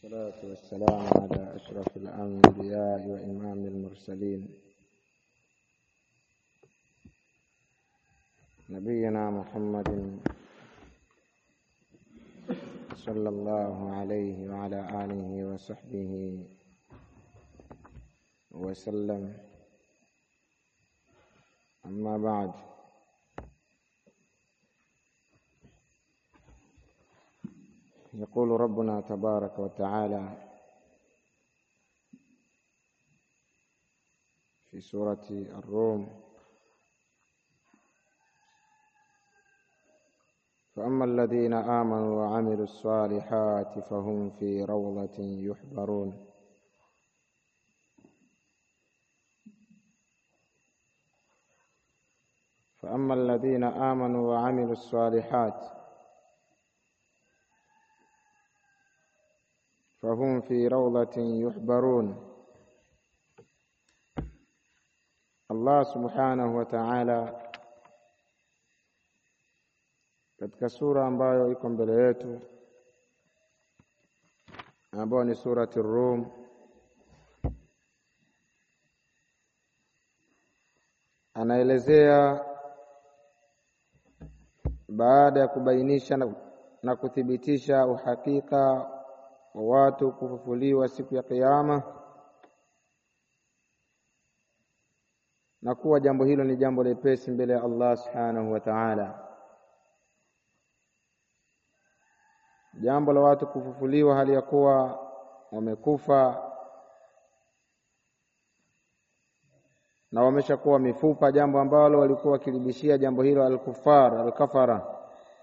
والصلاة والسلام على أشرف الأنبياء وإمام المرسلين نبينا محمد صلى الله عليه وعلى آله وصحبه وسلم أما بعد يقول ربنا تبارك وتعالى في سورة الروم فأما الذين آمنوا وعملوا الصالحات فهم في روضة يحبرون فأما الذين آمنوا وعملوا الصالحات فهم في روضة يحبرون Allah subhanahu wa ta'ala katika sura ambayo iko mbele yetu ambayo ni surati Rum anaelezea baada ya kubainisha na, na kuthibitisha uhakika wa watu kufufuliwa siku ya Kiyama na kuwa jambo hilo ni jambo lepesi mbele ya Allah subhanahu wa ta'ala. Jambo la watu kufufuliwa hali ya kuwa wamekufa na wameshakuwa mifupa, jambo ambalo walikuwa wakilibishia jambo hilo alkufar alkafara,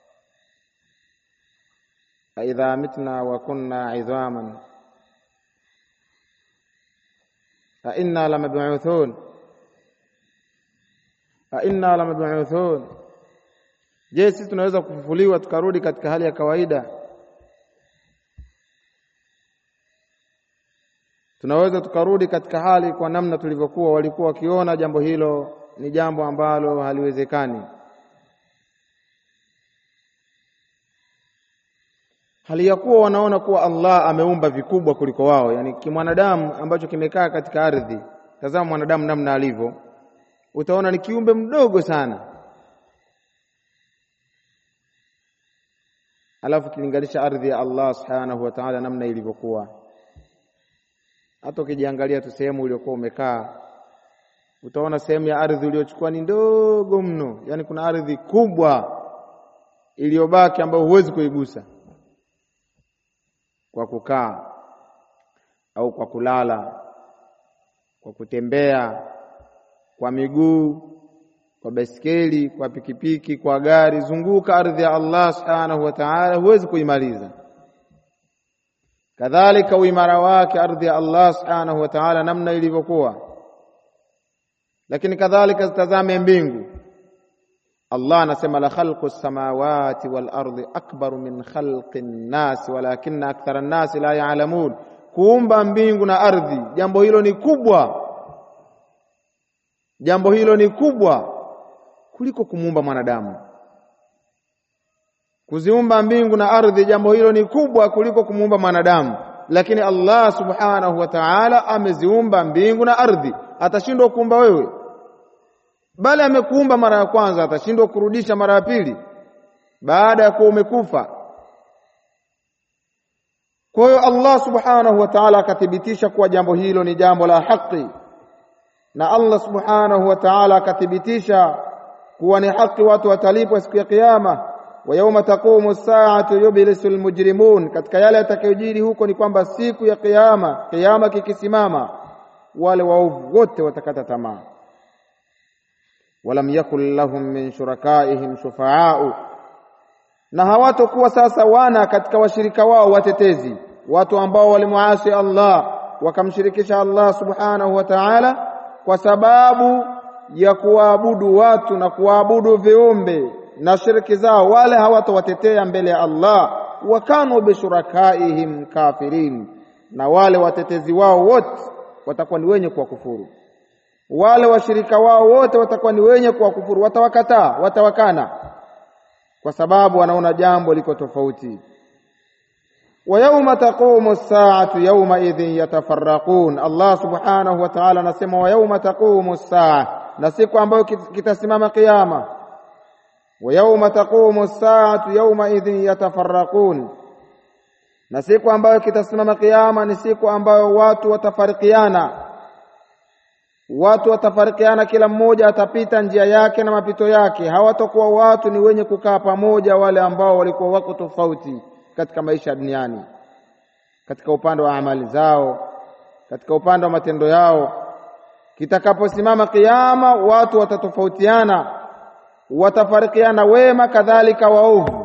aidha mitna wa kunna idhaman a inna lamab'uthun a inna lamab'uthun, je, sisi tunaweza kufufuliwa tukarudi katika hali ya kawaida? Tunaweza tukarudi katika hali kwa namna tulivyokuwa? Walikuwa wakiona jambo hilo ni jambo ambalo haliwezekani. Hali ya kuwa wanaona kuwa Allah ameumba vikubwa kuliko wao, yani kimwanadamu ambacho kimekaa katika ardhi. Tazama mwanadamu namna alivyo utaona ni kiumbe mdogo sana, alafu kilinganisha ardhi ya Allah subhanahu wa ta'ala namna ilivyokuwa. Hata ukijiangalia tu sehemu uliokuwa umekaa, utaona sehemu ya ardhi uliochukua ni ndogo mno, yaani kuna ardhi kubwa iliyobaki ambayo huwezi kuigusa kwa kukaa au kwa kulala, kwa kutembea kwa miguu, kwa baiskeli, kwa pikipiki, kwa gari, zunguka ardhi ya Allah subhanahu wa ta'ala, huwezi kuimaliza. Kadhalika uimara wake ardhi ya Allah subhanahu wa ta'ala namna ilivyokuwa. Lakini kadhalika zitazame mbingu. Allah anasema la khalqu samawati wal ardi akbaru min khalqi nnasi walakinna akthara nnasi la ya'lamun, kuumba mbingu na ardhi, jambo hilo ni kubwa jambo hilo ni kubwa kuliko kumuumba mwanadamu. Kuziumba mbingu na ardhi, jambo hilo ni kubwa kuliko kumuumba mwanadamu, lakini Allah subhanahu wa ta'ala ameziumba mbingu na ardhi. Atashindwa kuumba wewe? Bali amekuumba mara ya kwanza, atashindwa kurudisha mara ya pili baada ya kuwa umekufa? Kwa hiyo Allah subhanahu wa ta'ala akathibitisha kuwa jambo hilo ni jambo la haki na Allah subhanahu wa ta'ala akathibitisha kuwa ni haki watu watalipwa siku ya kiyama. wa yauma taqumu saatu yublisu almujrimun, katika yale yatakayojiri huko ni kwamba siku ya kiyama, kiyama kikisimama, wale waovu wote watakata tamaa. walam yakul lahum min shurakaihim shufaau, na hawatokuwa sasa wana katika washirika wao watetezi, watu ambao walimuasi Allah wakamshirikisha Allah subhanahu wa ta'ala kwa sababu ya kuwaabudu watu na kuwaabudu viumbe na shiriki zao, wale hawatowatetea mbele ya Allah. Wakanu bishurakaihim kafirin, na wale watetezi wao wote watakuwa ni wenye kuwakufuru. Wale washirika wao wote watakuwa ni wenye kuwakufuru, watawakataa, watawakana, kwa sababu wanaona jambo liko tofauti. wa yauma taqumu as-sa'atu yauma idhin yatafarraqun. Allah subhanahu wa ta'ala anasema wa yauma taqumu as-sa'a, na siku ambayo kitasimama kiyama. Wa yauma taqumu as-sa'atu yauma idhin yatafarraqun, na siku ambayo kitasimama kiyama ni siku ambayo watu watafarikiana watu watafarikiana, kila mmoja atapita njia yake na mapito yake. Hawatakuwa watu ni wenye kukaa pamoja, wale ambao walikuwa wako tofauti katika maisha duniani, katika upande wa amali zao, katika upande wa matendo yao. Kitakaposimama kiyama, watu watatofautiana, watafarikiana, wema kadhalika waovu,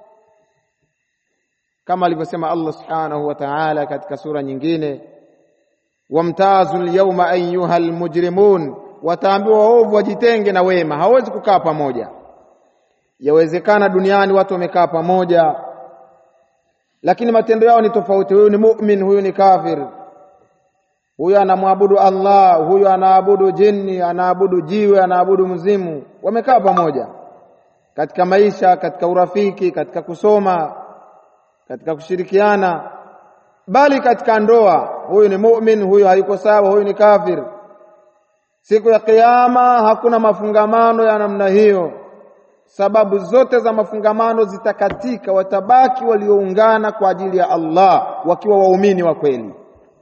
kama alivyosema Allah subhanahu wa ta'ala katika sura nyingine wamtazu lyauma ayuha almujrimun, wataambiwa waovu wajitenge na wema, hawezi kukaa pamoja. Yawezekana duniani watu wamekaa pamoja, lakini matendo yao ni tofauti. Huyu ni mu'min, huyu ni kafir, huyu anamwabudu Allah, huyu anaabudu jini, anaabudu jiwe, anaabudu mzimu. Wamekaa pamoja katika maisha, katika urafiki, katika kusoma, katika kushirikiana bali katika ndoa, huyu ni mu'min, huyu hayuko sawa, huyu ni kafir. Siku ya Kiyama hakuna mafungamano ya namna hiyo. Sababu zote za mafungamano zitakatika, watabaki walioungana kwa ajili ya Allah wakiwa waumini wa kweli.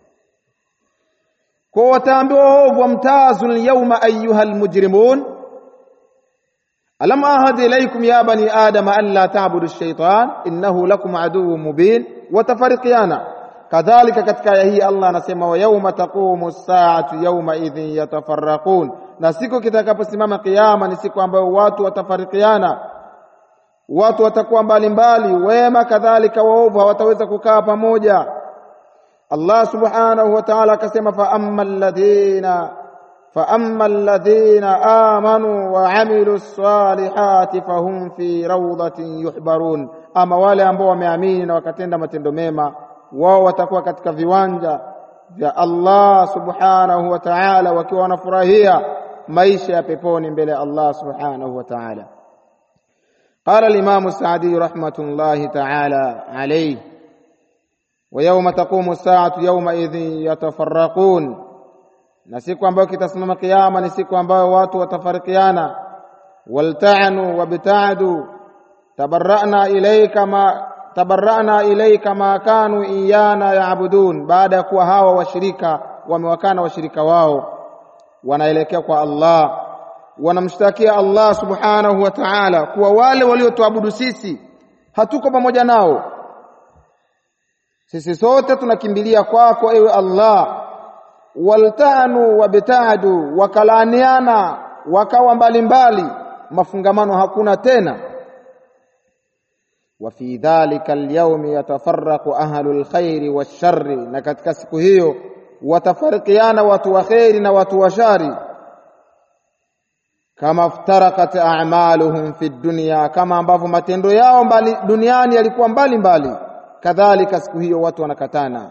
Kwa wataambiwa waovu, wamtazu lyauma ayuha lmujrimun alam ahad ilaykum ya bani adama an la ta'budu ash-shaytan innahu lakum aduwwun mubin. Watafarikiana kadhalika katika aya hii Allah anasema wa yauma taqumu as-sa'atu yauma idhin yatafarraqun, na siku kitakaposimama kiyama ni siku ambayo watu watafarikiana, watu watakuwa mbalimbali, wema kadhalika waovu hawataweza kukaa pamoja. Allah subhanahu wa ta'ala akasema fa amma alladhina fa amma alladhina amanu wa amilu salihati fahum fi rawdatin yuhbarun, ama wale ambao wameamini na wakatenda matendo mema wao watakuwa katika viwanja vya Allah subhanahu wa ta'ala, wakiwa wanafurahia maisha ya peponi mbele ya Allah subhanahu wa ta'ala. Qala al-Imam Sa'di rahmatullahi ta'ala alayhi wa yawma taqumu as-sa'atu yawma idhin yatafarraqun, na siku ambayo kitasimama kiyama ni siku ambayo watu watafarikiana. Walta'anu wabta'du tabarra'na ilayka ma tabarra'na ilayka ma kanu iyana ya'budun, baada ya kuwa hawa washirika wamewakana washirika wao, wanaelekea kwa Allah, wanamshtakia Allah subhanahu wa ta'ala kuwa wale waliotuabudu sisi hatuko pamoja nao, sisi sote tunakimbilia kwako ewe Allah. Waltanu wabtadu, wakalaaniana wakawa mbalimbali, mafungamano hakuna tena wa fi dhalika alyawmi yatafarraqu ahlu alkhairi washarri, na katika siku hiyo watafarikiana watu wa kheri na watu wa shari. Kama ftarakat a'maluhum fi dunya, kama ambavyo matendo yao mbali duniani yalikuwa mbali mbali, kadhalika siku hiyo watu wanakatana.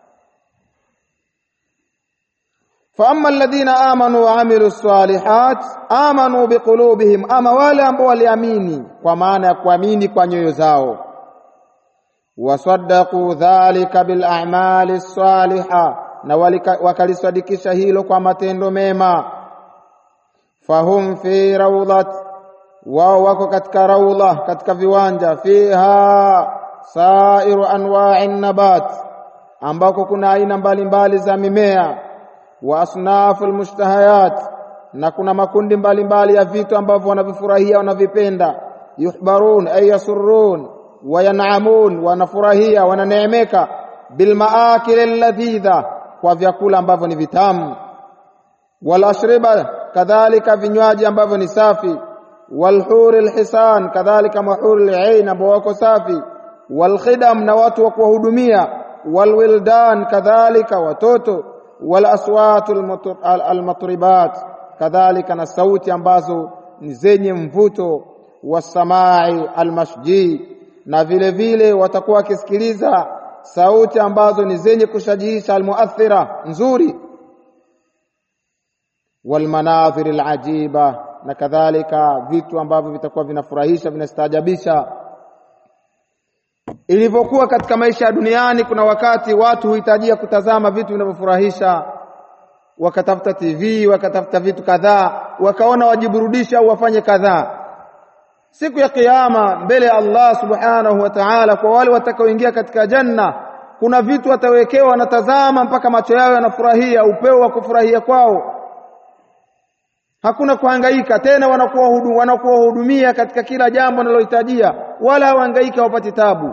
Fa amma alladhina amanu wa amilu salihat amanu biqulubihim, ama wale ambao waliamini kwa maana ya kuamini kwa nyoyo zao, wasaddaqu dhalika bil a'mali saliha, na wakalisadikisha hilo kwa matendo mema. Fahum fi rawdat, wao wako katika rawda, katika viwanja. Fiha sairu anwa'i nabat, ambako kuna aina mbalimbali za mimea wa asnafu almushtahayat, na kuna makundi mbalimbali ya vitu ambavyo wanavifurahia wanavipenda. Yuhbarun ay yasurrun wa yan'amun, wanafurahia wananeemeka. Bilmaakil alladhidha, kwa vyakula ambavyo ni vitamu. Wal ashriba, kadhalika vinywaji ambavyo ni safi. Wal huri alhisan, kadhalika mahuri alain ambao wako safi. Wal khidam, na watu wa kuwahudumia. Wal wildan, kadhalika watoto wal aswatu almatribat, kadhalika na sauti ambazo ni zenye mvuto. Wasamai almashji, na vile vile watakuwa wakisikiliza sauti ambazo ni zenye kushajiisha, almuathira nzuri. Walmanadhir alajiba, na kadhalika vitu ambavyo vitakuwa vinafurahisha vinastaajabisha. ilivyokuwa katika maisha ya duniani. Kuna wakati watu huhitajia kutazama vitu vinavyofurahisha, wakatafuta TV, wakatafuta vitu kadhaa, wakaona wajiburudisha au wafanye kadhaa. Siku ya Kiyama mbele ya Allah subhanahu wa ta'ala, kwa wale watakaoingia katika janna, kuna vitu watawekewa, wanatazama mpaka macho yao yanafurahia, upeo wa kufurahia kwao hakuna kuhangaika tena, wanakuwa hudu, wanakuwa hudumia katika kila jambo wanalohitajia, wala hawahangaika, wapati tabu.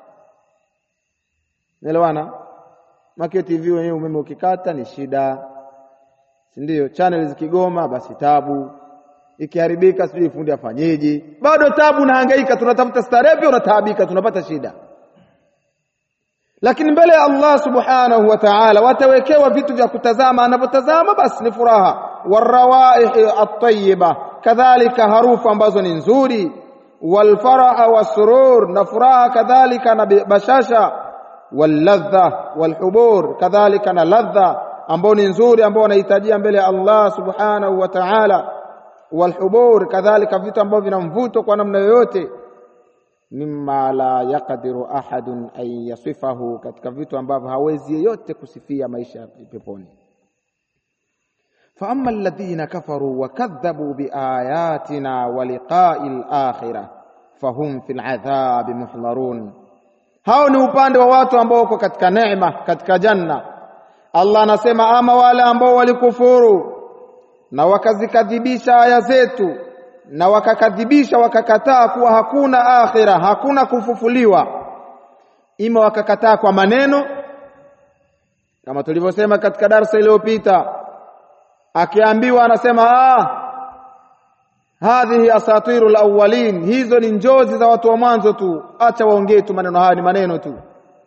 Naelewana? Makio TV wenyewe umeme ukikata ni shida, si ndio? Channel zikigoma basi tabu, ikiharibika sijui fundi afanyeje, bado tabu na hangaika, tunatafuta starehe pia unataabika, tunapata shida. Lakini mbele ya Allah subhanahu wa ta'ala watawekewa vitu vya kutazama, anapotazama basi ni furaha warawaihi at-tayyiba, kadhalika harufu ambazo ni nzuri, walfaraha wasurur, na furaha kadhalika na bashasha, walladha walhubur, kadhalika na ladha ambao ni nzuri, ambao wanahitajia mbele ya Allah subhanahu wa ta'ala, walhubur, kadhalika vitu ambavyo vina mvuto kwa namna yoyote mimma la yaqdiru ahadun an yasifahu, katika vitu ambavyo hawezi yeyote kusifia maisha ya peponi. Fa amma alladhina kafaru wa kadhabu biayatina wa liqa'i al-akhirah fahum fil adhabi muhdharun, hao ni upande wa watu ambao wako katika neema, katika janna. Allah anasema ama wale ambao walikufuru na wakazikadhibisha aya zetu na wakakadhibisha wakakataa kuwa hakuna akhira, hakuna kufufuliwa, ima wakakataa kwa maneno kama tulivyosema katika darsa iliyopita, akiambiwa anasema ah, hadhihi asatiru alawwalin, hizo ni njozi za watu wa mwanzo tu, acha waongee tu maneno haya, ni maneno tu.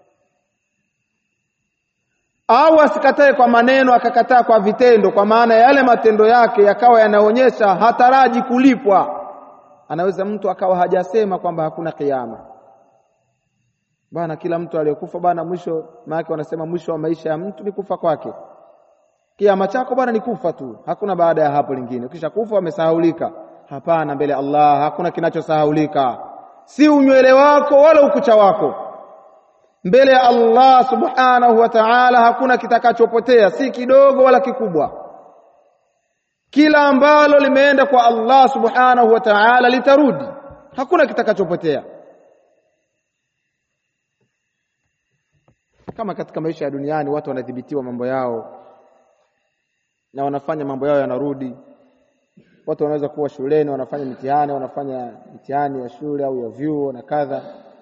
Au asikatae kwa maneno, akakataa kwa vitendo, kwa maana yale matendo yake yakawa yanaonyesha hataraji kulipwa. Anaweza mtu akawa hajasema kwamba hakuna kiyama bana, kila mtu aliyekufa bana, mwisho maana wanasema mwisho wa maisha ya mtu ni kufa kwake. Kiama chako bana ni kufa tu, hakuna baada ya hapo lingine. Ukisha kufa wamesahaulika. Hapana, mbele ya Allah hakuna kinachosahaulika, si unywele wako wala ukucha wako mbele ya Allah subhanahu wa ta'ala hakuna kitakachopotea, si kidogo wala kikubwa. Kila ambalo limeenda kwa Allah subhanahu wa ta'ala litarudi, hakuna kitakachopotea. Kama katika maisha ya duniani watu wanadhibitiwa mambo yao na wanafanya mambo yao yanarudi. Watu wanaweza kuwa shuleni wanafanya mitihani, wanafanya mitihani ya shule au ya vyuo na kadha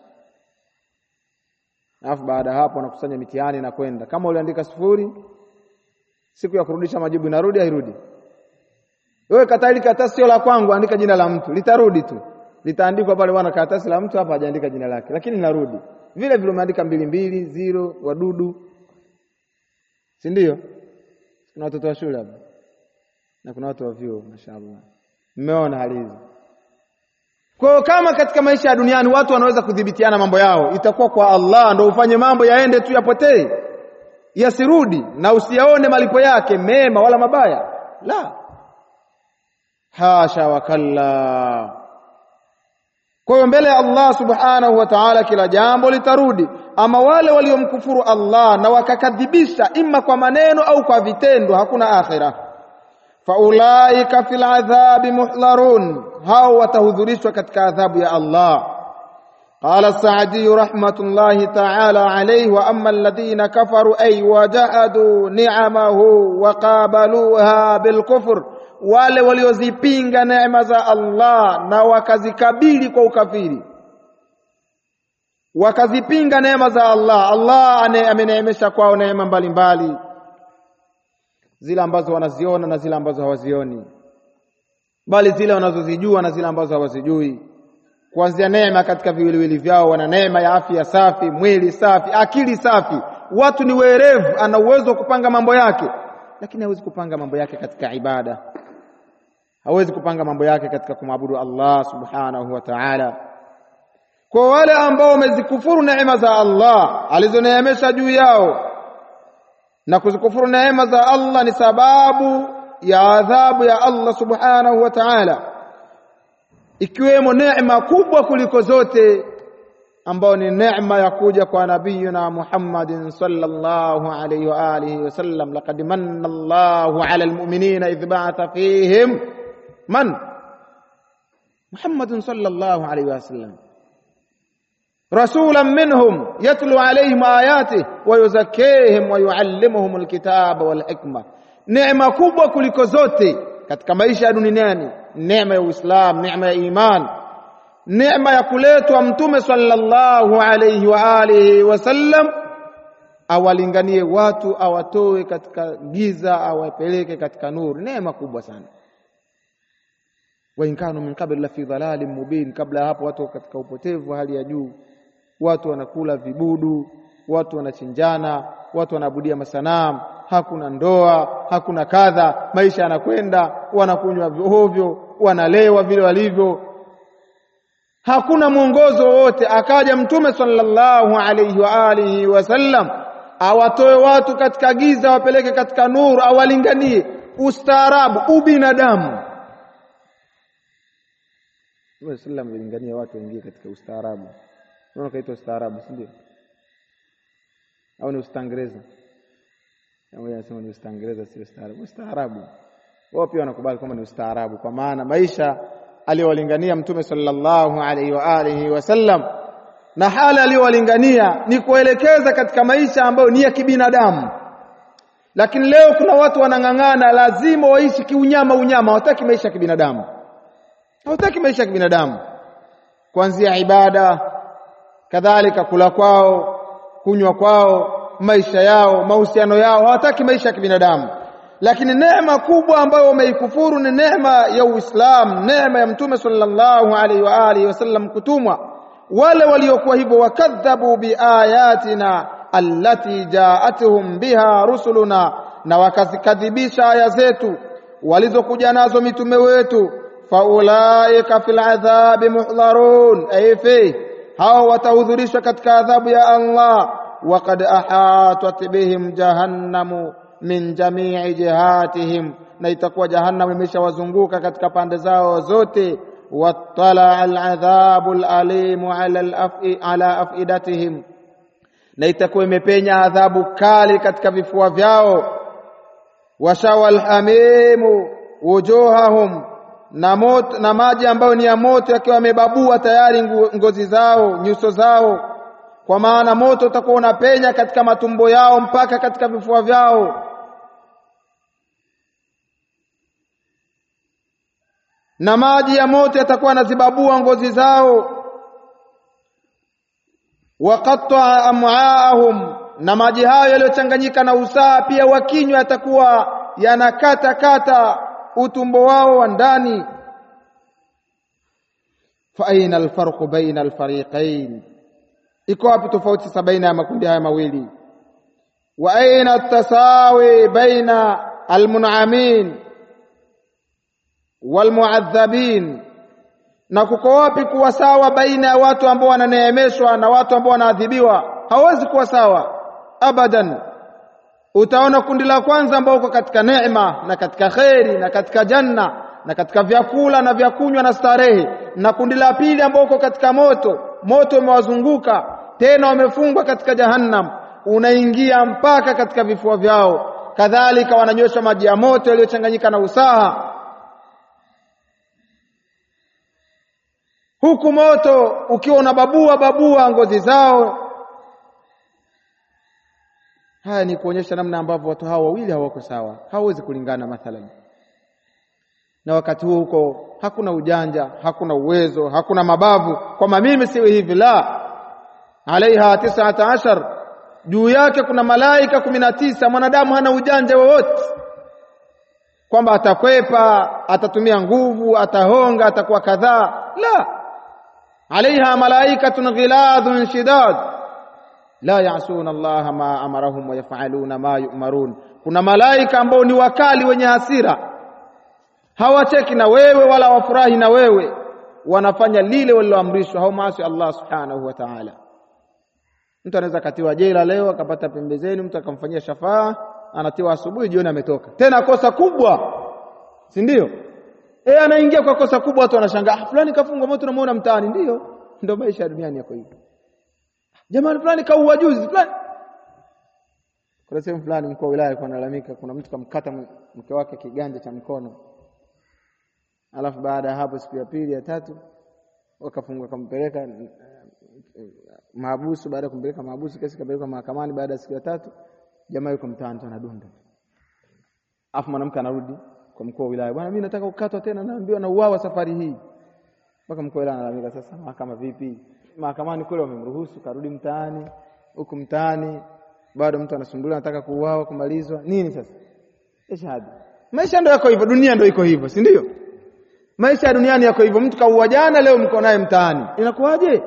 alafu baada ya hapo wanakusanya mitihani na kwenda. Kama uliandika sifuri, siku ya kurudisha majibu inarudi hairudi? Wewe kata hili karatasi sio la kwangu, andika jina la mtu, litarudi tu, litaandikwa pale, bwana, karatasi la mtu hapa hajaandika jina lake, lakini linarudi vile vile. Umeandika mbili mbili zero, wadudu, si ndio? Kuna watoto wa shule hapa na kuna watu wa vyuo, mashaallah, mmeona hali hizi. Kwa hiyo kama katika maisha ya duniani watu wanaweza kudhibitiana mambo yao, itakuwa kwa Allah ndo ufanye mambo yaende tu yapotee, yasirudi, na usiyaone malipo yake mema wala mabaya. La, hasha wakalla. Kwa hiyo mbele ya Allah subhanahu wa ta'ala kila jambo litarudi. Ama wale waliomkufuru Allah na wakakadhibisha imma kwa maneno au kwa vitendo, hakuna akhira faulaika fil adhabi muhdharun, hao watahudhurishwa katika adhabu ya Allah. Qala Saadi rahmatullahi ta'ala alayhi, wa amma alladhina kafaru ay wajahadu ni'amahu wa qabaluha bilkufr, wale waliozipinga neema za Allah na wakazikabili kwa ukafiri, wakazipinga neema za Allah. Allah ameneemesha kwao neema mbalimbali zile ambazo wanaziona na zile ambazo hawazioni, bali zile wanazozijua na zile ambazo hawazijui. Kuanzia neema katika viwiliwili vyao, wana neema ya afya safi, mwili safi, akili safi. Watu ni werevu, ana uwezo wa kupanga mambo yake, lakini hawezi kupanga mambo yake katika ibada, hawezi kupanga mambo yake katika kumwabudu Allah subhanahu wa ta'ala. Kwa wale ambao wamezikufuru neema za Allah alizoneemesha juu yao na kuzikufuru neema za Allah ni sababu ya adhabu ya Allah subhanahu wa ta'ala, ikiwemo neema kubwa kuliko zote ambao ni neema ya kuja kwa nabiyuna Muhammadin sallallahu alayhi wa alihi wasallam laqad manna Allahu ala almu'minina idh ba'atha fihim man Muhammadin sallallahu alayhi wa sallam رسولا منهم يتلو عليهم آياته ويزكيهم ويعلمهم الكتاب والحكمة neema kubwa kuliko zote katika maisha ya duniani neema ya Uislamu neema ya iman neema ya kuletwa mtume sallallahu alayhi wa alihi wasallam awalinganie watu awatoe katika giza awapeleke katika nuru neema kubwa sana wa in kanu min qabl la fi dhalalin mubin kabla ya hapo watu katika upotevu wa hali ya juu watu wanakula vibudu watu wanachinjana watu wanaabudia masanamu hakuna ndoa hakuna kadha maisha yanakwenda wanakunywa ovyo wanalewa vile walivyo hakuna mwongozo wowote akaja mtume sallallahu alayhi wa alihi wasallam awatoe watu katika giza wapeleke katika nuru awalinganie ustaarabu ubinadamu Mtume sallam alilingania watu waingie katika ustaarabu unaona kaitwa ustaarabu si ndio au ni ustangereza Mmoja anasema ni Ustangereza sio ustaarabu. Ustaarabu. Wao pia wanakubali kwamba ni ustaarabu kwa maana maisha aliyowalingania Mtume sallallahu alaihi wa alihi wasallam na hali aliyowalingania ni kuelekeza katika maisha ambayo ni ya kibinadamu. Lakini leo kuna watu wanang'ang'ana, lazima waishi kiunyama unyama, hawataki maisha ya kibinadamu, hawataki maisha ya kibinadamu, kuanzia ibada, kadhalika kula kwao, kunywa kwao maisha yao mahusiano yao hawataki maisha ya kibinadamu lakini neema kubwa ambayo wameikufuru ni neema ya Uislamu neema ya mtume sallallahu alaihi wa alihi wasallam kutumwa wale waliokuwa hivyo wakadhabu biayatina allati jaatuhum biha rusuluna na wakazikadhibisha aya zetu walizokuja nazo mitume wetu faulaika fil adhabi muhdharun ay fi hao watahudhurishwa katika adhabu ya Allah وقد أحاطت بهم جهنم من جميع جهاتهم na itakuwa jahannam imeshawazunguka katika pande zao zote wattala aladhabu alalimu ala alafi ala afidatihim na itakuwa imepenya adhabu kali katika vifua vyao washawa alhamimu wujuhahum na moto na maji ambayo ni ya moto yakiwa yamebabua tayari ngozi zao nyuso zao kwa maana moto utakuwa unapenya katika matumbo yao mpaka katika vifua vyao na maji ya moto yatakuwa yanazibabua ngozi zao waqatta am'aahum na maji hayo yaliyochanganyika na usaha pia wakinywa yatakuwa yanakata kata utumbo wao wa ndani fa aina alfarqu baina alfariqain iko wapi tofauti sasa baina ya makundi haya mawili wa aina tasawi baina almun'amin walmu'adhabin na kuko wapi kuwa sawa baina ya watu ambao wananeemeshwa na watu ambao wanaadhibiwa hawezi kuwa sawa abadan utaona kundi la kwanza ambao uko katika neema na katika kheri na katika janna na katika vyakula na vyakunywa na starehe na kundi la pili ambao uko katika moto moto umewazunguka tena wamefungwa katika jahannam unaingia mpaka katika vifua vyao kadhalika wananyosha maji ya moto yaliyochanganyika na usaha huku moto ukiwa unababua babua ngozi zao haya ni kuonyesha namna ambavyo watu hawa wawili hawako sawa hawawezi kulingana mathalan na wakati huo huko hakuna ujanja hakuna uwezo hakuna mabavu kwamba mimi siwe hivi la alaiha tisata ashar juu yake kuna malaika kumi na tisa mwanadamu hana ujanja wowote kwamba atakwepa atatumia nguvu atahonga atakuwa kadhaa la alaiha malaikatun ghiladhun shidad la yasuna allaha ma amarahum wa yafaluna ma yumarun kuna malaika ambao ni wakali wenye hasira hawacheki na wewe wala wafurahi na wewe wanafanya lile waliloamrishwa haumaasi Allah subhanahu wa ta'ala mtu anaweza katiwa jela leo akapata pembezeni mtu akamfanyia shafaa anatiwa asubuhi jioni ametoka tena kosa kubwa si ndio eh anaingia kwa kosa kubwa watu wanashangaa fulani kafungwa moto tunamuona mtaani ndio ndio maisha ya duniani yako hivyo jamani fulani kaua juzi fulani kuna sehemu fulani mkuu wa wilaya alikuwa analalamika kuna mtu kamkata mke wake kiganja cha mkono alafu baada ya hapo siku ya pili ya tatu wakafunga kampeleka mahabusu baada ya kumpeleka mahabusu kesi kapelekwa mahakamani baada ya siku ya tatu jamaa yuko mtaani tu anadunda afu mwanamke anarudi kwa mkuu wa wilaya bwana mimi nataka kukatwa tena naambiwa na uawa safari hii mpaka mkuu wa wilaya analalamika sasa mahakama vipi mahakamani kule wamemruhusu karudi mtaani huku mtaani bado mtu anasumbuliwa anataka kuuawa kumalizwa nini sasa ishahadi maisha ndio yako hivyo dunia ndio iko hivyo si ndio maisha ya duniani yako hivyo mtu kaua jana leo mko naye mtaani inakuwaje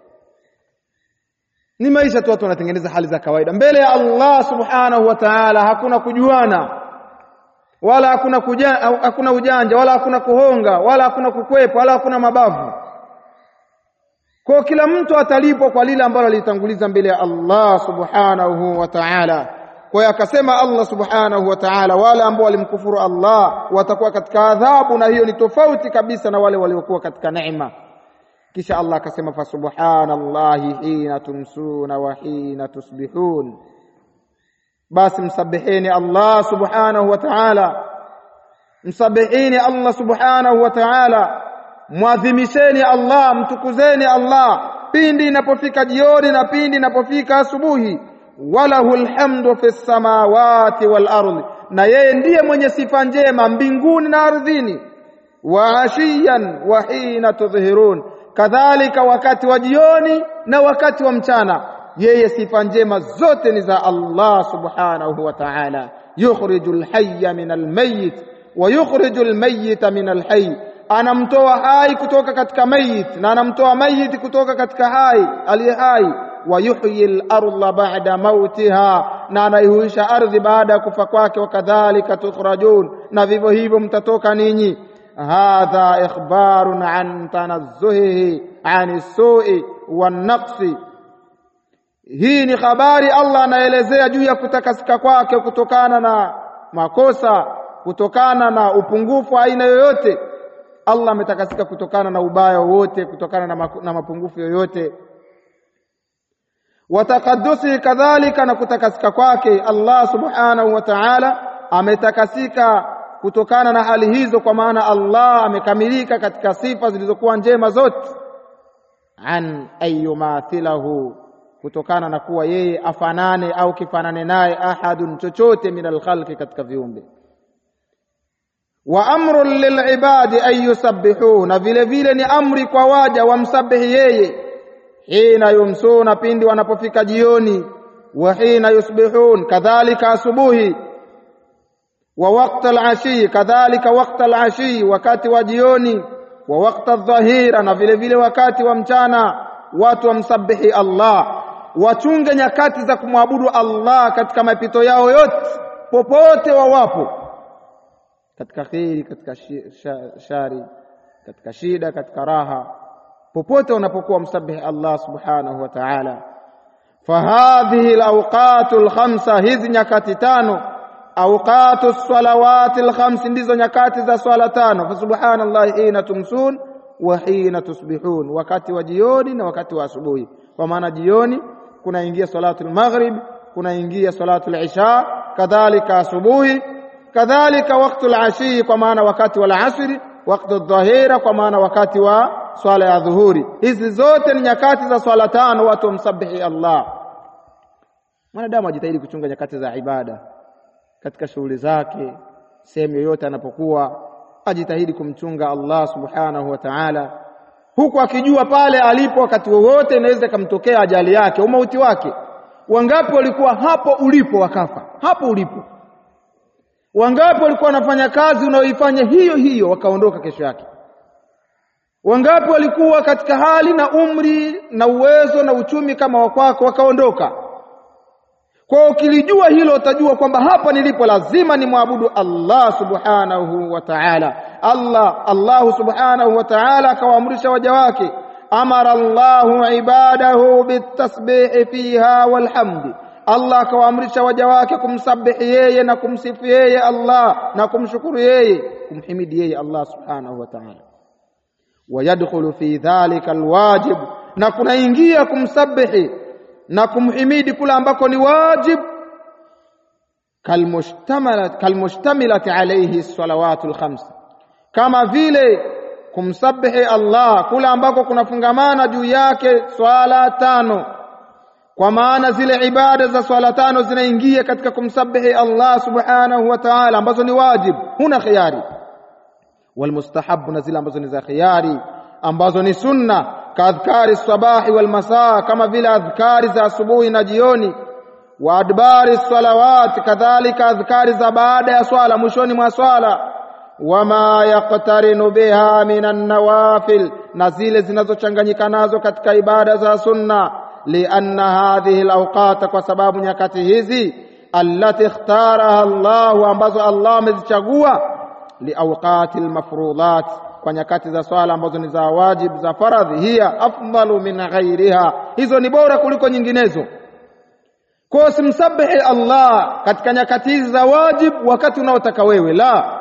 ni maisha tu watu wanatengeneza hali za kawaida mbele ya Allah subhanahu wa ta'ala hakuna kujuana wala hakuna kuja, hakuna ujanja wala hakuna kuhonga wala hakuna kukwepa wala hakuna mabavu kwa kila mtu atalipwa kwa lile ambalo alitanguliza mbele ya Allah subhanahu wa ta'ala kwa hiyo akasema Allah subhanahu wa ta'ala wale ambao walimkufuru Allah watakuwa katika adhabu na hiyo ni tofauti kabisa na wale waliokuwa katika neema kisha Allah akasema fa subhanallahi hina tumsuna wa hina tusbihun basi msabihini Allah subhanahu wa ta'ala msabihini Allah subhanahu wa ta'ala mwadhimisheni Allah mtukuzeni Allah pindi inapofika jioni na pindi inapofika asubuhi walahu alhamdu fi samawati wal ardi na yeye ndiye mwenye sifa njema mbinguni na ardhini wa ashiyan wa hina tudhhirun kadhalika wakati wa jioni na wakati wa mchana yeye sifa njema zote ni za Allah subhanahu wa ta'ala yukhrijul hayya min almayyit wa yukhrijul mayyita min alhayy anamtoa hai kutoka katika mayit na anamtoa mayit kutoka katika hai aliye hai wa yuhyi al-ardha ba'da mautiha na anaihuisha ardhi baada ya kufa kwake wakadhalika tukhrajun na vivyo hivyo mtatoka ninyi hadha ikhbarun an tanazzuhihi an sui wan-naqsi hii ni habari Allah anaelezea juu ya kutakasika kwake kutokana na makosa kutokana na upungufu aina yoyote Allah ametakasika kutokana na ubaya wote kutokana na, maku, na mapungufu yoyote watakadusi kadhalika na kutakasika kwake Allah subhanahu wa ta'ala ametakasika kutokana na hali hizo kwa maana Allah amekamilika katika sifa zilizokuwa njema zote an ayumathilahu kutokana na kuwa yeye afanane au kifanane naye ahadun chochote min alkhalqi katika viumbe wa amrun lilibadi an yusabbihu na vile vile ni amri kwa waja wamsabihi yeye hina yumsuna pindi wanapofika jioni wa hina yusbihun kadhalika asubuhi wa waqta al-ashi kadhalika waqta al-ashi wakati wa jioni wa waqta adh-dhahira na vile vile wakati wa mchana watu wamsabihi Allah wachunge nyakati za kumwabudu Allah katika mapito yao yote popote wawapo katika kheri katika shari katika shida katika raha popote unapokuwa msabihi Allah subhanahu wa ta'ala fahadhihi alawqatu alkhamsa hizi nyakati tano awqatu salawati alkhams ndizo nyakati za swala tano fa subhanallahi hina tumsun wa hina tusbihun wakati wa jioni na wakati wa asubuhi kwa maana jioni kunaingia salatu almaghrib kunaingia salatu alisha kadhalika asubuhi kadhalika wakati al-ashi kwa maana wakati wa asri wakati adh-dhahira kwa maana wakati wa swala ya dhuhuri hizi zote ni nyakati za swala tano watu wamsabihi Allah mwanadamu ajitahidi kuchunga nyakati za ibada katika shughuli zake sehemu yoyote anapokuwa ajitahidi kumchunga Allah subhanahu wa ta'ala huku akijua pale alipo wakati wowote inaweza kumtokea ajali yake au mauti wake wangapi walikuwa hapo ulipo wakafa hapo ulipo wangapi walikuwa wanafanya kazi unayoifanya hiyo hiyo wakaondoka kesho yake wangapi walikuwa katika hali na umri na uwezo na uchumi kama wa kwako wakaondoka kwa ukilijua hilo utajua kwamba hapa nilipo lazima nimwabudu Allah subhanahu wa ta'ala Allah Allah subhanahu wa ta'ala akawaamrisha waja wake amara Allahu ibadahu bitasbihi fiha walhamdi Allah akawaamrisha waja wake kumsabihi yeye na kumsifu yeye Allah na kumshukuru yeye kumhimidi yeye Allah subhanahu wa ta'ala wayadkhulu fi dhalika alwajib na kunaingia kumsabihi na kumhimidi kule ambako ni wajib kalmushtamilat kalmushtamilati alayhi salawatul khams kama vile kumsabihi Allah kule ambako kunafungamana juu yake swala tano kwa maana zile ibada za swala tano zinaingia katika kumsabihi Allah subhanahu wa ta'ala ambazo ni wajib huna khiari walmustahabu na zile ambazo ni za khiari ambazo ni sunna kaadhkari sabahi wal masaa kama vile adhkari za asubuhi na jioni wa adbari salawat kadhalika adhkari za baada ya swala mwishoni mwa swala wama yaqtarinu biha minan nawafil na zile zinazochanganyika nazo katika ibada za sunna lianna hadhihi alawqat kwa sababu nyakati hizi allati ikhtaraha Allah ambazo Allah amezichagua liawqati almafruḍat kwa nyakati za swala ambazo ni za wajib za faradhi hiya afdalu min ghairiha hizo ni bora kuliko nyinginezo kwa simsabihi Allah katika nyakati hizi za wajib wakati unaotaka wewe la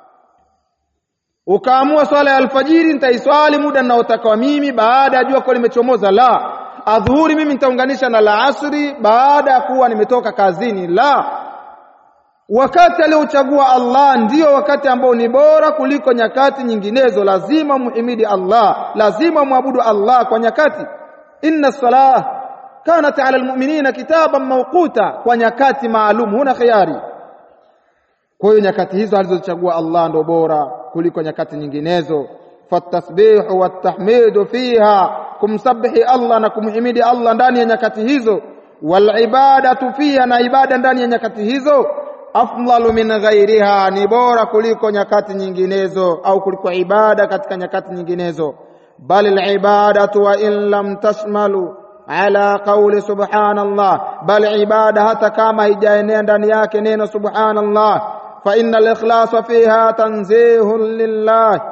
ukaamua swala ya alfajiri nitaiswali muda ninaotaka mimi baada ya jua kuwa limechomoza la adhuhuri mimi nitaunganisha na la asri baada ya kuwa nimetoka kazini la wakati aliochagua Allah ndiyo wakati ambao ni bora kuliko nyakati nyinginezo lazima muhimidi Allah lazima muabudu Allah kwa nyakati inna salah kanat ala almu'minina kitaban mawquta kwa nyakati maalum huna khiari kwa hiyo nyakati hizo alizochagua Allah ndo bora kuliko nyakati nyinginezo fatasbihu watahmidu fiha kumsabihi Allah na kumhimidi Allah ndani ya nyakati hizo wal ibadatu fiha na ibada ndani ya nyakati hizo afdalu min ghairiha ni bora kuliko nyakati nyinginezo au kuliko ibada katika nyakati nyinginezo bal al ibadatu wa in lam tashmalu ala qawli subhanallah bal ibada hata kama haijaenea ndani yake neno subhanallah fa innal ikhlasa fiha tanzihun lillah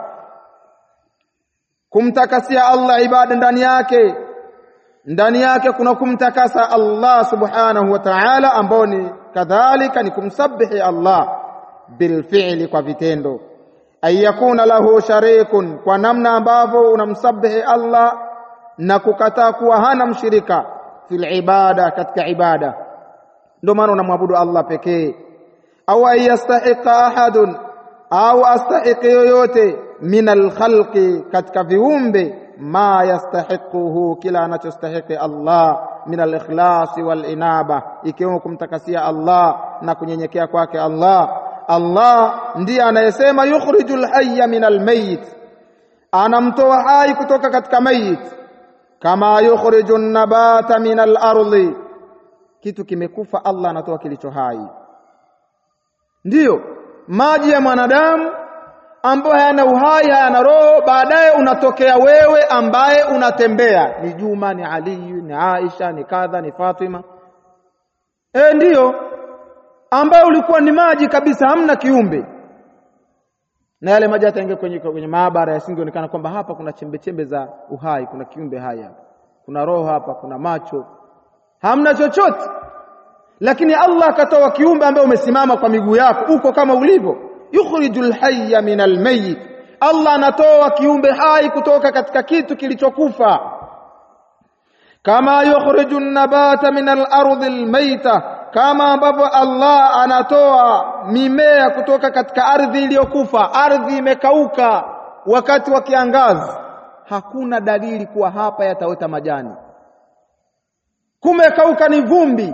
kumtakasia Allah ibada ndani yake ndani yake kuna kumtakasa Allah subhanahu wa ta'ala ambao ni kadhalika ni kumsabihi Allah bilfi'li kwa vitendo ayakuna lahu sharikun kwa namna ambavyo unamsabihi Allah na kukataa kuwa hana mshirika fil ibada katika ibada ndio maana unamwabudu Allah pekee au ayastahiqa ahadun au astahiqi yoyote min alkhalqi katika viumbe ma yastahiquhu kila anachostahiki Allah min alikhlas wal inaba ikiwemo kumtakasia Allah na kunyenyekea kwake Allah Allah ndiye anayesema yukhrijul hayya min almayit anamtoa hai kutoka katika mayit kama yukhriju nabata min al-ardi kitu kimekufa Allah anatoa kilicho hai ndiyo maji ya mwanadamu ambayo hayana uhai hayana roho baadaye unatokea wewe ambaye unatembea ni Juma ni Ali ni Aisha ni kadha ni Fatima e ndiyo ambayo ulikuwa ni maji kabisa hamna kiumbe na yale maji hata kwenye, kwenye maabara yasingeonekana kwamba hapa kuna chembe chembe za uhai kuna kiumbe hai hapa kuna roho hapa kuna macho hamna chochote lakini Allah akatoa kiumbe ambaye umesimama kwa miguu yako uko kama ulivyo yukhrijul hayya min almayyit Allah anatoa kiumbe hai kutoka katika kitu kilichokufa kama yukhrijun nabata min al-ardi al-mayta kama ambavyo Allah anatoa mimea kutoka katika ardhi iliyokufa ardhi imekauka wakati wa kiangazi hakuna dalili kuwa hapa yataota majani kumekauka ni vumbi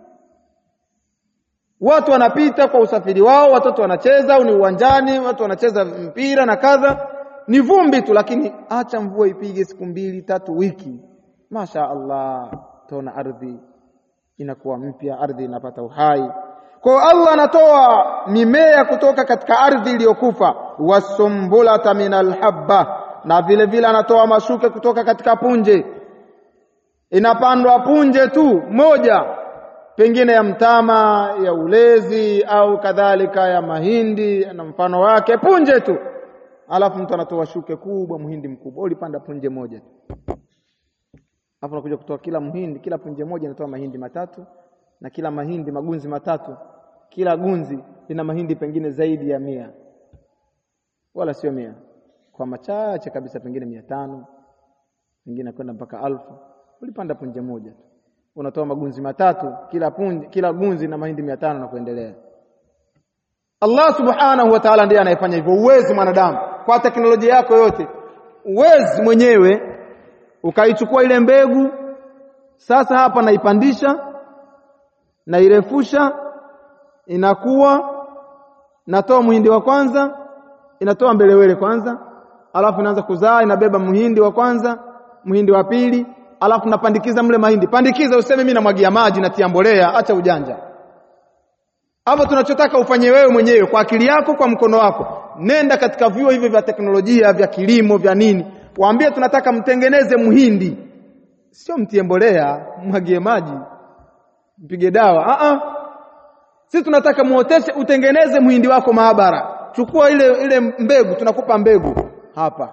watu wanapita kwa usafiri wao watoto wanacheza au ni uwanjani watu wanacheza mpira na kadha ni vumbi tu lakini acha mvua ipige siku mbili tatu wiki masha Allah tona ardhi inakuwa mpya ardhi inapata uhai kwa Allah anatoa mimea kutoka katika ardhi iliyokufa wasumbulata minal habba na vile vile anatoa mashuke kutoka katika punje inapandwa punje tu moja pengine ya mtama ya ulezi au kadhalika ya mahindi na mfano wake punje tu alafu mtu anatoa shuke kubwa mhindi mkubwa ulipanda punje moja tu alafu nakuja kutoa kila mhindi kila punje moja inatoa mahindi matatu na kila mahindi magunzi matatu kila gunzi lina mahindi pengine zaidi ya mia wala sio mia kwa machache kabisa pengine mia tano pengine kwenda mpaka alfu ulipanda punje moja tu unatoa magunzi matatu kila punji, kila gunzi na mahindi mia tano na kuendelea. Allah subhanahu wa ta'ala ndiye anayefanya hivyo. Uwezi mwanadamu kwa teknolojia yako yote, uwezi mwenyewe ukaichukua ile mbegu sasa, hapa naipandisha, nairefusha, inakuwa, natoa muhindi wa kwanza, inatoa mbelewele kwanza, alafu inaanza kuzaa, inabeba muhindi wa kwanza, muhindi wa pili, alafu napandikiza mle mahindi. Pandikiza, useme mimi namwagia maji, natia mbolea, acha ujanja. Hapo tunachotaka ufanye wewe mwenyewe kwa akili yako, kwa mkono wako. Nenda katika vyuo hivyo vya teknolojia vya kilimo vya nini, waambie tunataka mtengeneze muhindi, sio mtie mbolea, mwagie maji, mpige dawa. Ah ah, sisi tunataka muoteshe, utengeneze muhindi wako maabara. Chukua ile ile mbegu, tunakupa mbegu hapa,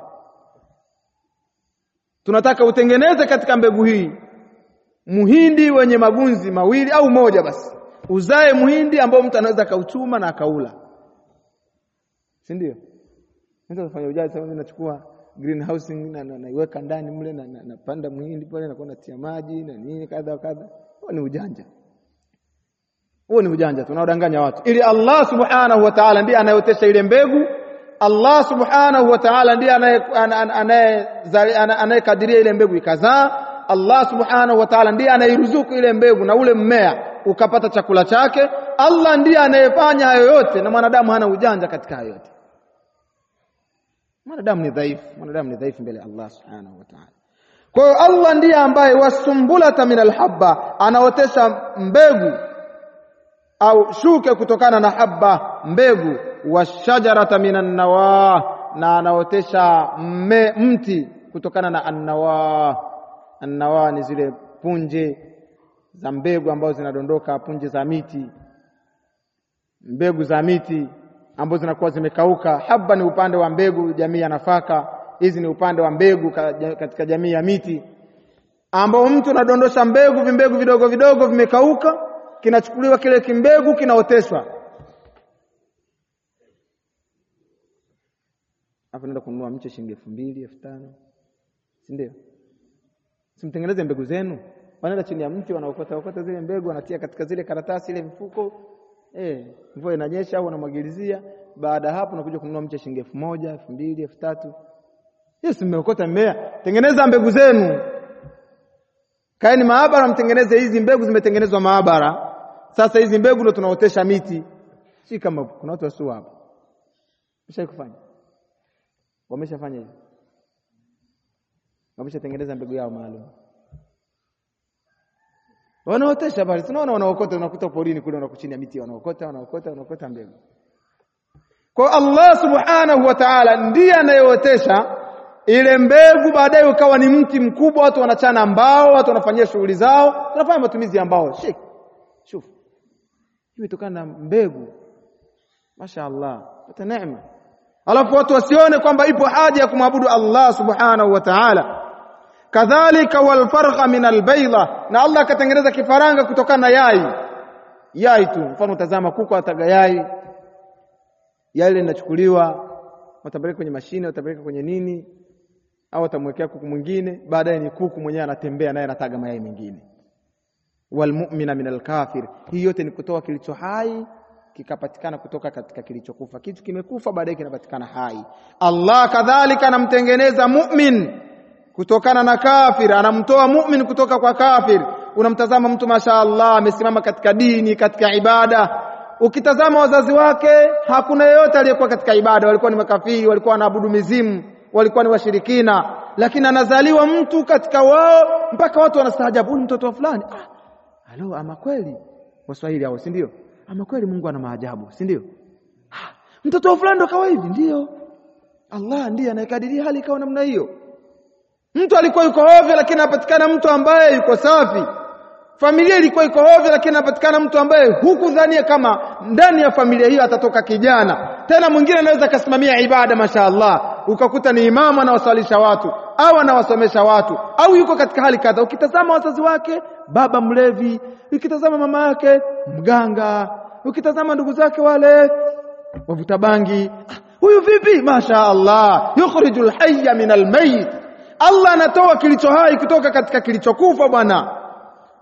tunataka utengeneze katika mbegu hii muhindi wenye magunzi mawili au moja basi uzae muhindi ambao mtu anaweza akauchuma na akaula, si ndio? Mtu anafanya ujaji sasa, nachukua greenhouse na naiweka na, ndani mle na napanda na muhindi pale na natia maji na nini kadha wa kadha. Huo ni ujanja, huo ni ujanja, tunaodanganya watu, ili Allah subhanahu wa ta'ala ndiye anayeotesha ile mbegu. Allah subhanahu wa ta'ala ndiye anayekadiria ile mbegu ikazaa. Allah subhanahu wa ta'ala ndiye anairuzuku ile mbegu na ule mmea ukapata chakula chake. Allah ndiye anayefanya hayo yote, na mwanadamu hana ujanja katika hayo yote. Mwanadamu ni dhaifu, mwanadamu ni dhaifu mbele ya Allah subhanahu wa ta'ala. Kwa hiyo Allah ndiye ambaye wasumbulata min alhabba, anaotesha mbegu au shuke kutokana na habba, mbegu, washajarata min annawa, na anaotesha mti kutokana na annawa. Annawa ni zile punje za mbegu ambazo zinadondoka, punje za miti, mbegu za miti ambazo zinakuwa zimekauka. Habba ni upande wa mbegu jamii ya nafaka, hizi ni upande wa mbegu katika jamii ya miti, ambao mtu anadondosha mbegu, vimbegu vidogo vidogo vimekauka, kinachukuliwa kile kimbegu kinaoteshwa. Hapo naenda kununua mche shilingi elfu mbili elfu tano si ndio? Simtengeneze mbegu zenu wanaenda chini ya mti wanaokota okota zile mbegu wanatia katika zile karatasi ile mfuko eh, mvua inanyesha au wanamwagilizia. Baada ya hapo unakuja kununua mche shilingi elfu moja elfu mbili elfu tatu Yes, mmeokota mmea. Tengeneza mbegu zenu, kaeni maabara, mtengeneze hizi mbegu. Zimetengenezwa maabara, sasa hizi mbegu ndio tunaotesha miti. Si kama kuna watu wasio hapa wamesha kufanya, wameshafanya hivi, wameshatengeneza mbegu yao maalum wanaotesha bali tunaona wanaokota, unakuta porini kule, wanakuwa chini ya miti, wanaokota wanaokota wanaokota mbegu. Kwa Allah subhanahu wa ta'ala ndiye anayeotesha ile mbegu, baadaye ukawa ni mti mkubwa, watu wanachana mbao, watu wanafanyia shughuli zao, tunafanya matumizi ya mbao. Shek, shuf, imetokana na mbegu. Masha Allah, pata neema, alafu watu wasione kwamba ipo haja ya kumwabudu Allah subhanahu wa ta'ala kadhalika walfargha min albayda, na Allah akatengeneza kifaranga kutokana na yai. Yai tu, mfano utazama kuku ataga yai, yai ile linachukuliwa, watapeleka kwenye mashine, watapeleka kwenye nini, au watamwekea kuku mwingine, baadaye ni kuku mwenyewe anatembea naye anataga mayai mengine. Walmu'mina min alkafir, hii yote ni kutoa kilicho hai kikapatikana kutoka katika kilichokufa. Kitu kimekufa baadaye kinapatikana hai. Allah kadhalika anamtengeneza mu'min kutokana na kafir, anamtoa mu'min kutoka kwa kafir. Unamtazama mtu masha Allah amesimama katika dini, katika ibada. Ukitazama wazazi wake, hakuna yeyote aliyekuwa katika ibada, walikuwa ni makafiri, walikuwa wanaabudu mizimu, walikuwa ni washirikina, lakini anazaliwa mtu katika wao mpaka watu wanastaajabu, huyu mtoto wa fulani. Ah, halo, ama kweli Waswahili hao, si ndio? Ama kweli Mungu ana maajabu, si ndio? Ah, mtoto wa fulani ndo kawa hivi, ndio. Allah ndiye anayekadiria hali ikawa namna hiyo. Mtu alikuwa yuko hovyo, lakini anapatikana mtu ambaye yuko safi. Familia ilikuwa iko hovyo, lakini anapatikana mtu ambaye hukudhania kama ndani ya familia hiyo atatoka kijana. Tena mwingine anaweza akasimamia ibada, mashaallah, ukakuta ni imamu anawaswalisha watu au anawasomesha watu au yuko katika hali kadha. Ukitazama wazazi wake, baba mlevi, ukitazama mama yake mganga, ukitazama ndugu zake wale wavuta bangi, huyu vipi? Mashaallah, yukhrijul hayya min almayit Allah anatoa kilicho hai kutoka katika kilichokufa bwana.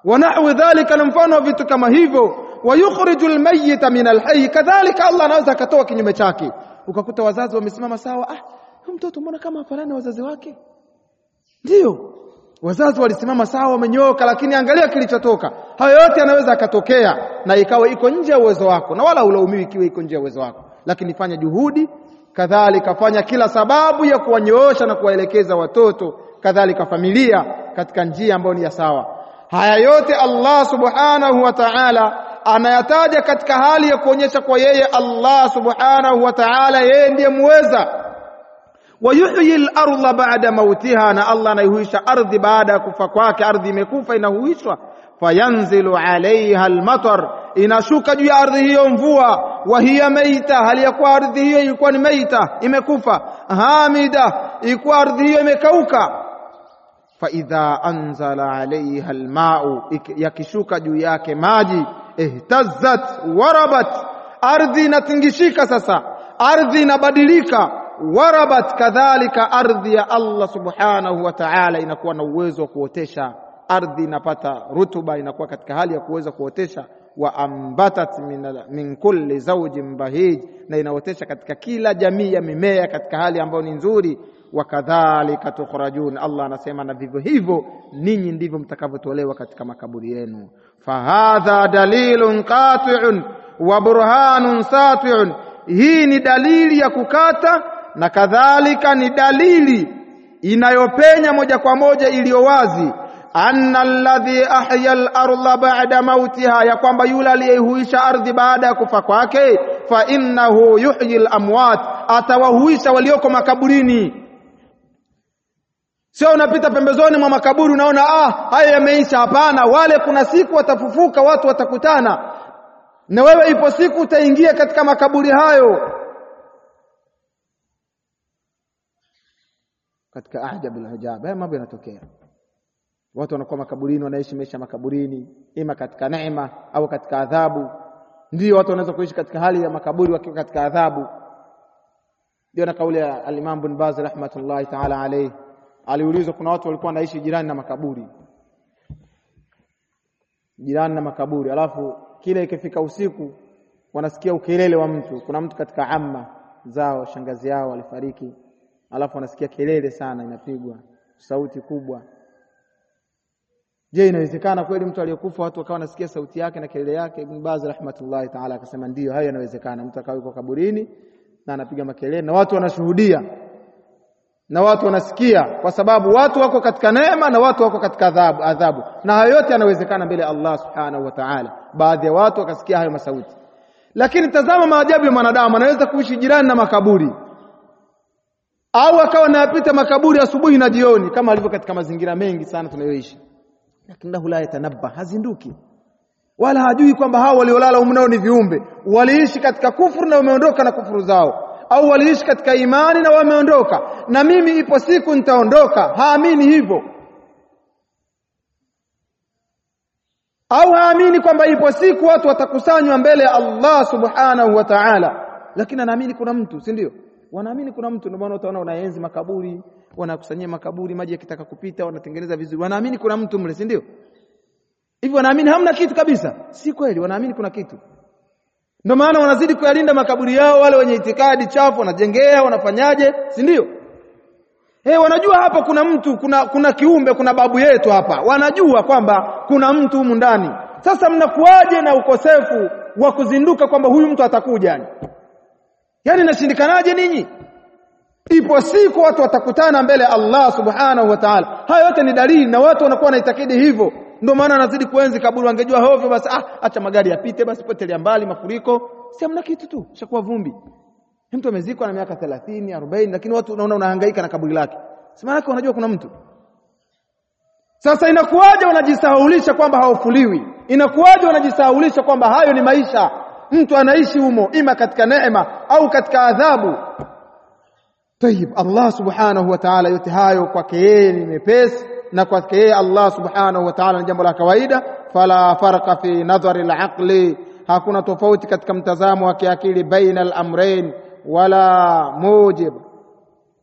wa nahwi dhalika, na mfano wa vitu kama hivyo. Wa yukhriju almayyita min alhayy, kadhalika Allah anaweza akatoa kinyume chake. Ukakuta wazazi wamesimama sawa, ah, huyu mtoto mbona kama hafanani na wazazi wake? Ndiyo, wazazi walisimama sawa, wamenyooka, lakini angalia kilichotoka. Hayo yote yanaweza akatokea na ikawa iko nje ya uwezo wako, na wala ulaumiwi ikiwa iko nje ya uwezo wako, lakini fanya juhudi, kadhalika fanya kila sababu ya kuwanyoosha na kuwaelekeza watoto, kadhalika familia katika njia ambayo ni ya sawa. Haya yote Allah subhanahu wa ta'ala anayataja katika hali ya kuonyesha kwa yeye Allah subhanahu wa ta'ala yeye ndiye muweza wayuhyi al-ardha ba'da mautiha, na Allah anaihuisha ardhi baada ya kufa kwake. Ardhi imekufa inahuishwa, fayanzilu alaiha al-matar, inashuka juu ya ardhi hiyo mvua. Wa hiya maita, hali ya kuwa ardhi hiyo ilikuwa ni maita, imekufa. Hamida, ilikuwa ardhi hiyo imekauka. Fa idha anzala alaiha al-ma'u, yakishuka juu yake maji, ihtazzat warabat, ardhi inatingishika. Sasa ardhi inabadilika warabat kadhalika, ardhi ya Allah subhanahu wa ta'ala inakuwa na uwezo wa kuotesha. Ardhi inapata rutuba, inakuwa katika hali ya kuweza kuotesha. Wa ambatat min, min kulli zawjin bahij, na inaotesha katika kila jamii ya mimea katika hali ambayo ni nzuri. Wa kadhalika tukhrajun, Allah anasema na vivyo hivyo ninyi ndivyo mtakavyotolewa katika makaburi yenu. Fahadha dalilun qati'un wa burhanun sati'un, hii ni dalili ya kukata na kadhalika ni dalili inayopenya moja kwa moja iliyo wazi, anna alladhi ahya al-ardha ba'da mautiha, ya kwamba yule aliyeihuisha ardhi baada ya kufa kwake, fa innahu yuhyi al-amwat, atawahuisha walioko makaburini. Sio unapita pembezoni mwa makaburi unaona ah, haya yameisha. Hapana, wale kuna siku watafufuka, watu watakutana na wewe, ipo siku utaingia katika makaburi hayo. katika ajabul ajab, haya mambo yanatokea. Watu wanakuwa makaburini, wanaishi maisha makaburini, ima katika neema au katika adhabu. Ndio watu wanaweza kuishi katika hali ya makaburi wakiwa katika adhabu. Ndio na kauli ya al-Imam bin Baz rahmatullahi ta'ala alayhi, aliulizwa, kuna watu walikuwa wanaishi jirani na makaburi, jirani na makaburi, alafu kile ikifika usiku wanasikia ukelele wa mtu. Kuna mtu katika amma zao, shangazi yao alifariki alafu anasikia kelele sana inapigwa, sauti kubwa. Je, inawezekana kweli mtu aliyekufa watu wakawa wanasikia sauti yake na kelele yake? Ibn Baz rahmatullahi taala akasema ndiyo, hayo yanawezekana. Mtu akawa yuko kaburini na anapiga makelele na watu wanashuhudia na watu wanasikia, kwa sababu watu wako katika neema na watu wako katika adhabu, adhabu. Na hayo yote yanawezekana mbele ya Allah subhanahu wa ta'ala. Baadhi ya watu wakasikia hayo masauti, lakini tazama maajabu ya mwanadamu, anaweza kuishi jirani na makaburi au akawa anayapita makaburi asubuhi na jioni, kama alivyo katika mazingira mengi sana tunayoishi, lakini la yatanabba, hazinduki wala hajui kwamba hao waliolala humu nao ni viumbe, waliishi katika kufuru na wameondoka na kufuru zao, au waliishi katika imani na wameondoka, na mimi ipo siku nitaondoka. Haamini hivyo, au haamini kwamba ipo siku watu watakusanywa mbele ya Allah subhanahu wa ta'ala, lakini anaamini kuna mtu, si ndio? wanaamini kuna mtu. Ndio maana utaona wanaenzi makaburi, wanakusanyia makaburi, maji yakitaka kupita wanatengeneza vizuri, wanaamini kuna mtu mle, si ndio? Hivi wanaamini hamna kitu kabisa? Si kweli, wanaamini kuna kitu. Ndio maana wanazidi kuyalinda makaburi yao. Wale wenye itikadi chafu wanajengea, wanafanyaje, si ndio? Eh, wanajua hapa kuna mtu, kuna kuna kiumbe, kuna babu yetu hapa, wanajua kwamba kuna mtu humu ndani. Sasa mnakuwaje na ukosefu wa kuzinduka kwamba huyu mtu atakuja yani Yaani nashindikanaje ninyi? Ipo siku watu watakutana mbele ya Allah subhanahu wa ta'ala. Haya yote ni dalili na watu wanakuwa wanaitakidi hivyo. Ndio maana anazidi kuenzi kaburi. Wangejua hovyo basi, ah, acha magari yapite basi, potelea mbali mafuriko, si hamna kitu tu, shakuwa vumbi. Mtu amezikwa na miaka 30, 40, lakini watu unaona unahangaika na kaburi lake. Si maana yake unajua kuna mtu. Sasa inakuwaje wanajisahaulisha kwamba hawafuliwi? Inakuwaje wanajisahaulisha kwamba hayo ni maisha? Mtu anaishi humo ima katika neema au katika adhabu. Tayib, Allah subhanahu wa ta'ala, yote hayo kwake yeye ni mepesi, na kwake yeye Allah subhanahu wa ta'ala ni jambo la kawaida. Fala farqa fi nadhari al-aqli, hakuna tofauti katika mtazamo wa kiakili baina al-amrayn, wala mujib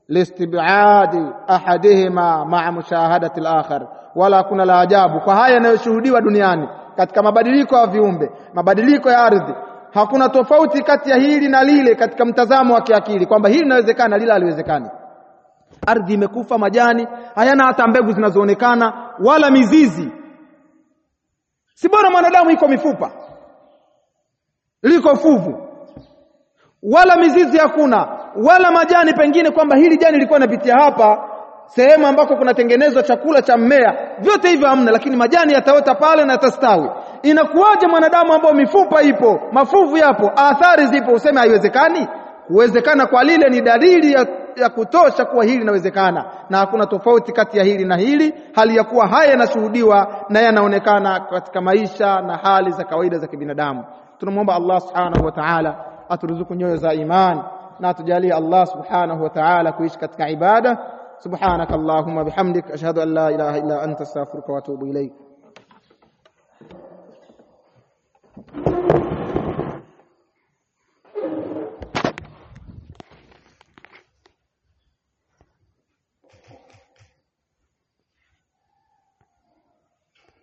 listibadi ahadihima maa mushahadati al-akhar, wala hakuna la ajabu kwa haya yanayoshuhudiwa duniani katika mabadiliko ya viumbe, mabadiliko ya ardhi. Hakuna tofauti kati ya hili na lile katika mtazamo wa kiakili kwamba hili linawezekana, lile haliwezekani. Ardhi imekufa, majani hayana hata mbegu zinazoonekana wala mizizi. Si bora mwanadamu iko mifupa, liko fuvu, wala mizizi hakuna, wala majani pengine kwamba hili jani lilikuwa linapitia hapa sehemu ambako kunatengenezwa chakula cha mmea, vyote hivyo hamna, lakini majani yataota pale na yatastawi. Inakuwaje mwanadamu ambao mifupa ipo, mafuvu yapo, athari zipo, useme haiwezekani? Kuwezekana kwa lile ni dalili ya, ya kutosha kuwa hili linawezekana, na hakuna tofauti kati ya hili na hili, hali ya kuwa haya yanashuhudiwa na yanaonekana katika maisha na hali za kawaida za kibinadamu. Tunamwomba Allah subhanahu wa ta'ala aturuzuku nyoyo za iman na atujalie Allah subhanahu wa ta'ala kuishi katika ibada. سبحانك اللهم بحمدك أشهد أن لا إله إلا أنت استغفرك وأتوب إليك